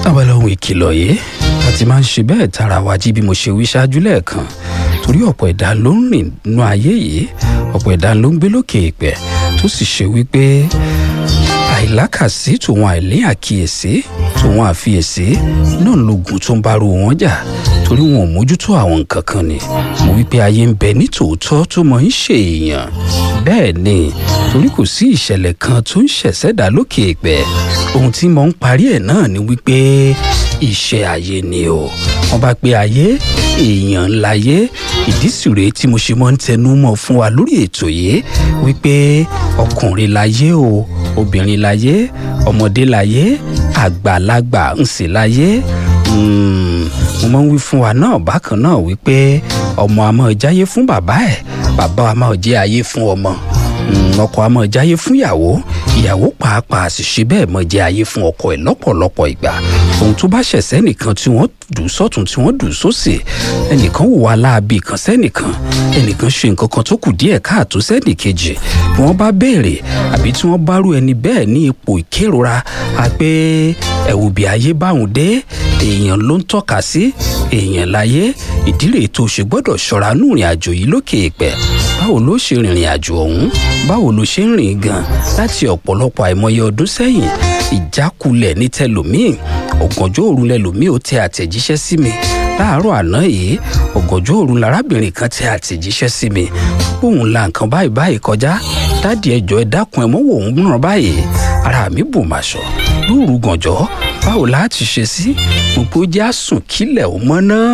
abala ohun ìkìlọ̀ yìí a ti máa ń ṣe bẹ́ẹ̀ tara wa jí bí mo ṣe wí ṣáájú lẹ́ẹ̀kan torí ọ̀pọ̀ ẹ̀dá ló ń rìn nínú ayé yìí ọ̀pọ̀ ẹ̀dá ló ń gbé lókè ìpẹ́ tó sì ṣe wípé àìlákàsí tòun àìlé àkíyèsí tòun àfiyèsí náà lógun tó ń bá ru wọn jà torí wọn ò mójútó àwọn nǹkan kan ni mo wípé ayé ń bẹ ní tòótọ́ tó mọ̀ ń ṣe èèyàn bẹ́ẹ̀ ni torí kò sí ìṣẹ̀lẹ̀ kan tó ń ṣẹ̀ṣẹ̀dá lókè ìpẹ́ ohun tí mo ń parí ẹ̀ náà ni wípé iṣẹ́ ayé ni o wọ́n bá pé ayé èèyàn láyé ìdí sì rèé tí mo ṣe máa ń tẹnu mọ́ fún wa lórí ètò yìí wípé ọkùnrin láyé o obìnrin láyé ọmọdé láyé àgbàlagbà ń sì láyé mo máa ń wí fún wa náà bákan náà wípé ọmọ a máa jáyé fún bàbá ẹ̀ bàbá a máa jẹ́ ayé fún ọmọ ọkọ a máa jáyé fún ìyàwó ìyàwó pàápàá sì ṣe bẹ́ẹ̀ máa jẹ́ ayé fún ọkọ ẹ̀ lọ́pọ̀lọpọ̀ ìgbà ohun tó bá ṣẹ̀ sẹ́nìkan tí wọ́n dùn sọ́tún tí wọ́n dùn sósì ẹnìkan wò wá láabi kan sẹ́nìkan ẹnìkan ṣe nǹkan kan tó kù díẹ̀ káàtó sẹ́nìkejì bí wọ́n bá béèrè àbí tí wọ́n bá rú ẹni bẹ́ẹ̀ ní ipò ìkérora a pé ẹ̀wù bí ayé báwọn dé èèyàn ló ń tọ́ka sí èèyàn láyé ìdí rèé tó ṣe gbọ́dọ̀ ṣọ́ra nù ìrìn àjò yìí lókè ìpẹ́ báwo ló ṣe rìnrìn àjò ọ̀hún báwo ló ṣe ń rìn gan láti ọ̀pọ̀lọpọ̀ àìmọye ọdún sẹ́yìn ìjákulẹ̀ ní tẹlòmíì ọ̀gànjọ́ òru lẹlòmíì ó tẹ àtẹ̀jíṣẹ́ sí mi láàárọ̀ àná yìí ọ̀gànjọ́ òru lárábìnrin kan tẹ àtẹ̀jíṣẹ́ sí mi òun la nǹkan báyìí báyìí kọjá dáàdi ẹjọ́ ẹ dákun ẹ mọ́wọ́ òun ràn báyìí ara mi bù màṣọ lóòrù gànjọ́ báwo láti ṣe sí gbogbo jẹ́ àsùn kílẹ̀ ò mọ́ náà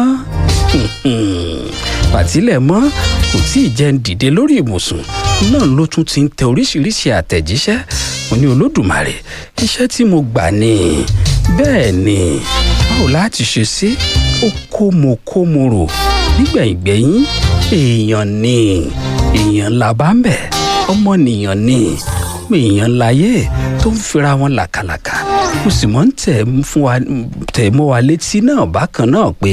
pàtílẹ̀ mọ́ kò tí ì jẹ́ ń dìde lórí ibùsùn náà ló tún ti ń tẹ oríṣiríṣi àtẹ̀jíṣẹ́ mo ní olódùmarè iṣẹ́ tí mo gbà ni bẹ́ẹ̀ ni báwo láti ṣe sí ó kó mo kó mo rò nígbẹ̀yìngbẹ̀yìn èèyàn ni èèyàn la bá ń bẹ̀ ọmọnìyàn ni ọmọ èèyàn láyé tó ń fira wọn làkàlàkà mo sì mọ̀ ń tẹ̀ mọ́ wa létí náà bákan náà pé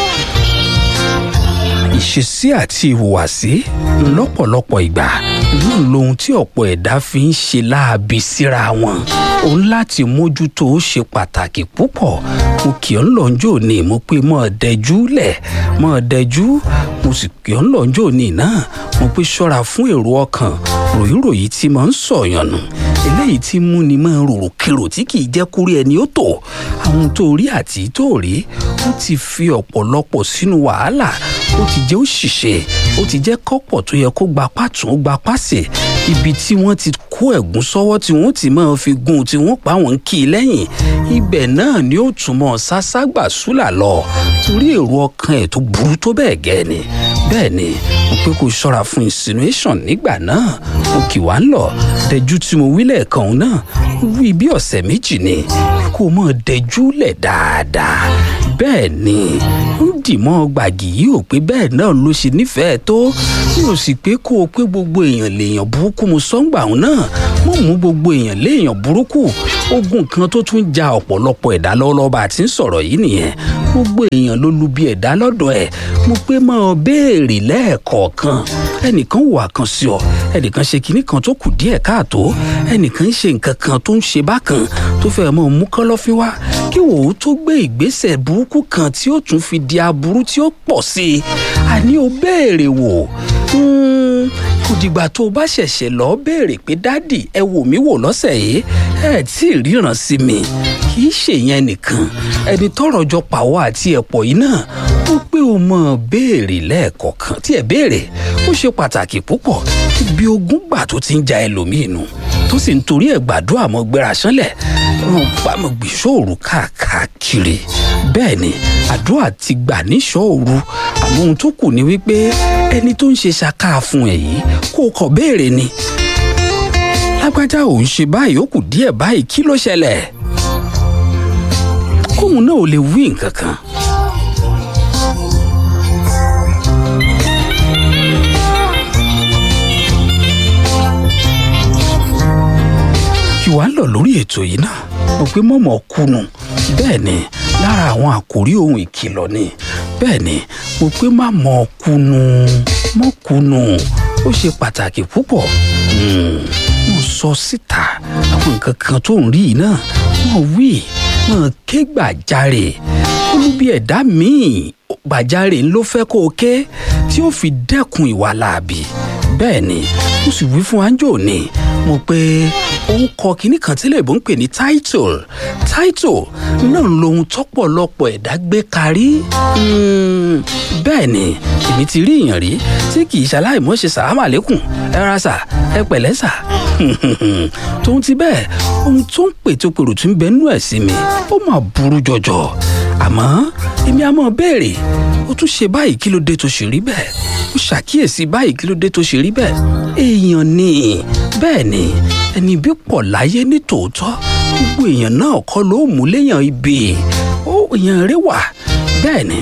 ìṣesí àti ìhùwàsí lọ́pọ̀lọpọ̀ ìgbà náà lohun tí ọ̀pọ̀ ẹ̀dá fi ń ṣe láabi síra wọn òun láti mójútó ó ṣe pàtàkì púpọ̀ mo kì ọ́ lọ́njọ́ ní mo pé mọ́ ọ dẹjú lẹ̀ mọ́ ọ dẹjú mo sì kì ọ́ lọ́njọ́ ní náà mo pé ṣọ́ra fún èrò ọkàn ròyìnròyìn tí mo ń sọ̀yàn nù eléyìí tí mú ni máa rorò kérò tí kì í jẹ́ kúrí ẹni ó tò àwọn tó rí àti tó rí ó ti fi ọ̀pọ̀lọpọ̀ sínú wàhálà ó ti jẹ́ òṣìṣẹ́ ó ti jẹ́ kọ́pọ̀ tó yẹ kó gba pàtún gba pàṣẹ ibi tí wọ́n ti kó ẹ̀gún sọ́wọ́ tí wọ́n ti máa fi gun tí wọ́n pa wọ́n kì í lẹ́yìn ibẹ̀ náà ni ó túmọ̀ sáságbà súlà lọ torí èrò ọkàn ẹ̀ tó burú tó bẹ́ẹ̀ gẹ́ ni bẹ́ẹ̀ ni mo pé kó ṣọ́ra fún insinuation nígbà náà mo kì wá ń lọ dẹjú tí mo wí lẹ́ẹ̀kan òun náà wí bí ọ̀sẹ̀ méjì ni kó o mọ̀ dẹjú lẹ̀ dáadáa bẹ́ẹ̀ ni ó dì mọ́ gbàgì yìí ò pé bẹ́ẹ̀ náà ló ṣe nífẹ̀ẹ́ tó mi ò sì pé kó o pé gbogbo èèyàn lèèyàn burúkú mo sọ́ngbà òun náà mo mú gbogbo èèyàn léèyàn burúkú ogun kan tó tún ja ọ̀pọ̀lọpọ̀ ẹ̀dá lọ́wọ́lọ́wọ́ bá a ti ń sọ̀rọ̀ yìí nìyẹn gbogbo èèyàn ló lu bí ẹ̀dá lọ́dọ̀ ẹ̀ mo pé máa béèrè lẹ́ẹ̀kọ̀ọ̀kan ẹnìkan wà kan sí ọ ẹnìkan ṣe kinní kan tó kù díẹ̀ káàtó ẹnìkan ń ṣe nǹkan kan tó ń ṣe bákan tó fẹ́ mọ́ mú kọ́lọ́fín wá kí wò ó tó gbé ìgbésẹ̀ burúkú kan tí ó tún fi di aburú tí ó pọ̀ sí i àní o béèrè wò kò dìgbà tó o bá ṣẹ̀ṣẹ̀ lọ béèrè pé dádì ẹ wò mí wò lọ́sẹ̀ yìí ẹ tí ì ríran sí mi kì í ṣèyẹn nìkan ẹni tọrọ jọ pàwọ́ àti ẹ̀pọ̀ yìí náà ó pé o mọ̀ béèrè lẹ́ẹ̀kọ̀ọ̀kan tí ẹ béèrè ó ṣe pàtàkì púpọ̀ ibi ogún gbà tó ti ń ja ẹlòmíì nù tó sì ń torí ẹ̀ gbàdúrà mọ́ gbéra sánlẹ̀ wọn bá mọ̀ gbìṣòro káàkiri bẹ́ẹ̀ ni àdúrà ti gbà níṣòro àmọ́ ohun tó kù ni wípé ẹni tó ń ṣe ṣaká fún ẹ yìí kó o kọ̀ béèrè ni lágbájá ò ń ṣe báyìí ó kù díẹ̀ báyìí kí ló ṣẹlẹ̀ kóun náà ò lè wí nǹkan kan. kí wàá lọ lórí ètò yìí náà mo pé mọ̀mọ́ kùnú bẹ́ẹ̀ ni lára àwọn àkòrí ohun ìkìlọ̀ ni bẹ́ẹ̀ ni mo pé má mọ̀ kùnú mọ̀ kùnú ó ṣe pàtàkì púpọ̀ mo sọ síta àwọn nǹkan kan tó ń rí yìí náà wọ́n wí mọ̀ ké gbàjarè olúbi ẹ̀dá míì gbàjarè ló fẹ́ kó o ké tí ó fi dẹ́kun ìwà láabi bẹ́ẹ̀ ni mo sì wí fún anjo ni mo pé òun kọ kinní kan tí lè bó ń pè ní title title náà lohun tọ́pọ̀lọpọ̀ ẹ̀dá gbé karí bẹ́ẹ̀ ni èmi ti rí èèyàn rí tí kì í ṣaláìmọ́ ṣe sàrámà lẹ́kùn ẹ ra sà ẹ pẹ̀lẹ́ sà tóun ti bẹ́ẹ̀ ohun tó ń pètòpèrò tún bẹ nú ẹ̀ sí mi ó mà burú jọjọ àmọ́ èmi á mọ̀ béèrè ó tún ṣe báyìí kí ló dé tó ṣe rí bẹ́ẹ̀ ó ṣàkíyèsí báyìí kí ló dé tó ṣe rí bẹ́ẹ̀ èèyàn ni bẹ́ẹ̀ ni ẹni bí pọ̀ láyé ní tòótọ́ gbogbo èèyàn náà kọ́ ló mú léèyàn ibi ó èèyàn rẹ wà bẹ́ẹ̀ ni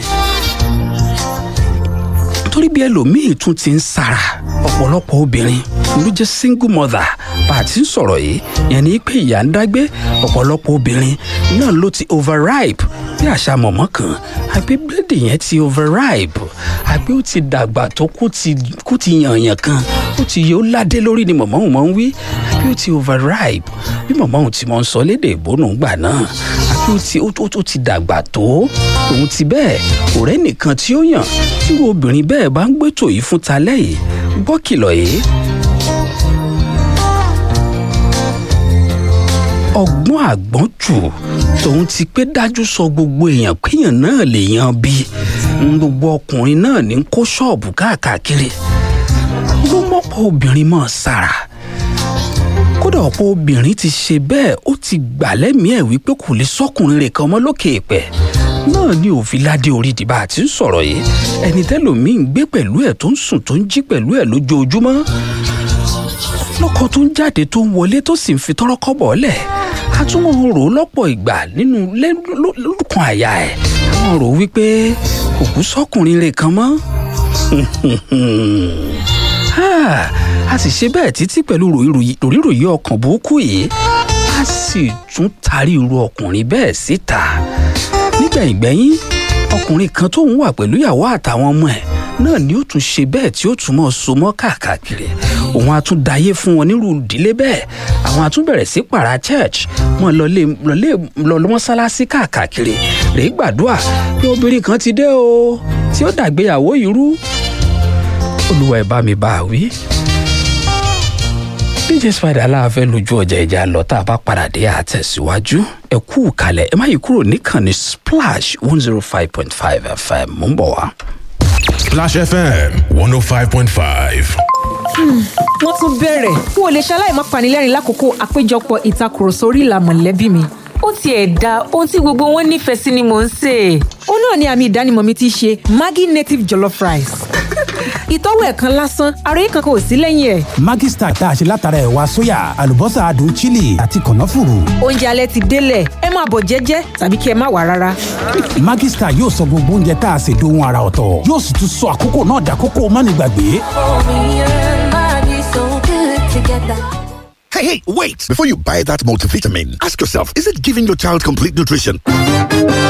torí bí ẹlòmíì tún ti ń sára ọ̀pọ̀lọpọ̀ obìnrin ló jẹ́ single mother bá a ti ń sọ̀rọ̀ yìí yẹn ni pé ìyá ń dágbé ọ̀pọ̀lọpọ̀ obìnrin náà ló ti overripe bí àṣà mọ̀mọ́ kan àbí bíléèdì yẹn ti overripe àbí ó ti dàgbà tó kú ti yànyàn kan ó ti yẹ ó ládé lórí ni mọ̀mọ́ òun máa ń wí àbí ó ti overripe bí mọ̀mọ́ òun ti máa ń sọ lédè ìbónú gbà náà àbí ó ti ó ti dàgbà tó òun ti bẹ́ẹ̀ kò rẹ́ nìkan tí ó yàn tí obìnrin bẹ́ẹ̀ bá ń gbẹ́tò yìí fún talẹ́ yìí gbọ́ kìlọ̀ yìí. ọgbọ́n àgbọ́n jù tòun ti pé dájú sọ gbogbo èèyàn péyàn náà lè yan bí gbogbo ọkùnrin náà ní kó ṣọ́ọ̀bù káàkiri ló mọ́pọ̀ obìnrin mọ́ sára kódà ọ̀pọ̀ obìnrin ti ṣe bẹ́ẹ̀ ó ti gbà lẹ́mìí ẹ̀ wípé kò lè sọ́kùnrin rẹ̀ kan mọ́ lókè èèpẹ̀ náà ni òfin ládé orí ìdìbò àti ń sọ̀rọ̀ yìí ẹni tẹ́lòmíín gbé pẹ̀lú ẹ̀ tó ń sùn tó ń jí pẹ̀lú ẹ̀ lójoojúmọ́ lọ́kọ tó ń jáde tó ń wọlé tó sì ń fi tọ́rọ́ kọ́bọ̀ lẹ̀ a tún wọn rò ó lọ́pọ̀ ìgbà nínú lórúkọ àyà ẹ̀ àwọn rò wípé òkú sọ́kùnrin rẹ̀ kan mọ́ a sì ṣe bẹ́ẹ̀ títí pẹ̀lú ròyìnròyìn ọkàn burúkú yìí a sì tún tarí irú ọkùnrin bẹ́ẹ̀ síta nígbẹ̀yìngbẹ̀yìn ọkùnrin kan tó ń wà pẹ̀lú ìyàwó àtàwọn ọmọ ẹ̀ náà ni ó tún ṣe bẹ́ẹ̀ tí ó tún mọ́ so mọ́ káàkiri òun á tún dayé fún wọn nírú ìdílé bẹ́ẹ̀ àwọn á tún bẹ̀rẹ̀ sí pàrà church wọn lọlé lọlé lọlé mọ́sálásí káàkiri rèé gbàdúrà pé obìnrin kan ti dé o tí ó dàgbéyàwó yìí rú olúwa ẹ̀ bá mi bá a wí dj spider aláàfẹ́ lójú ọjà ìjà lọ tá a bá padà dé àtẹ̀síwájú ẹ kú kalẹ̀ ẹ má yí kúrò níkànnì splash one zero five point five fm mò ń bọ̀ wá. Splash FM 105.5. wọ́n tún bẹ̀rẹ̀ n ò lè ṣaláì má panilẹ́rìn lákòókò àpéjọpọ̀ ìtakùrọ̀sọ orí ìlà mọ̀lẹ́bí mi. ó tiẹ̀ da ohun tí gbogbo wọn nífẹ̀ẹ́ sí ni mò ń sè é. ó náà ni àmì ìdánimọ̀ mi ti ṣe maggi native jollof rice. ìtọ́wò ẹ̀ kan lásán ara yìí kankan ò sí lẹ́yìn ẹ̀. Maggi Star tá a ṣe látara ẹ̀wà sóyà àlùbọ́sà adùn chili àti kànáfùrù. oúnjẹ alẹ́ ti délẹ̀ ẹ máa bọ̀ jẹ́jẹ́ tàbí kí ẹ má wà rárá. Maggi Star yóò sọ gbogbo oúnjẹ tá a ṣe dohun ara ọ̀tọ̀ yóò sì tún sọ àkókò náà dàkókò mánigbàgbé. Hey, hey, wait! Before you buy that multivitamin, ask yourself is it giving your child complete nutrition?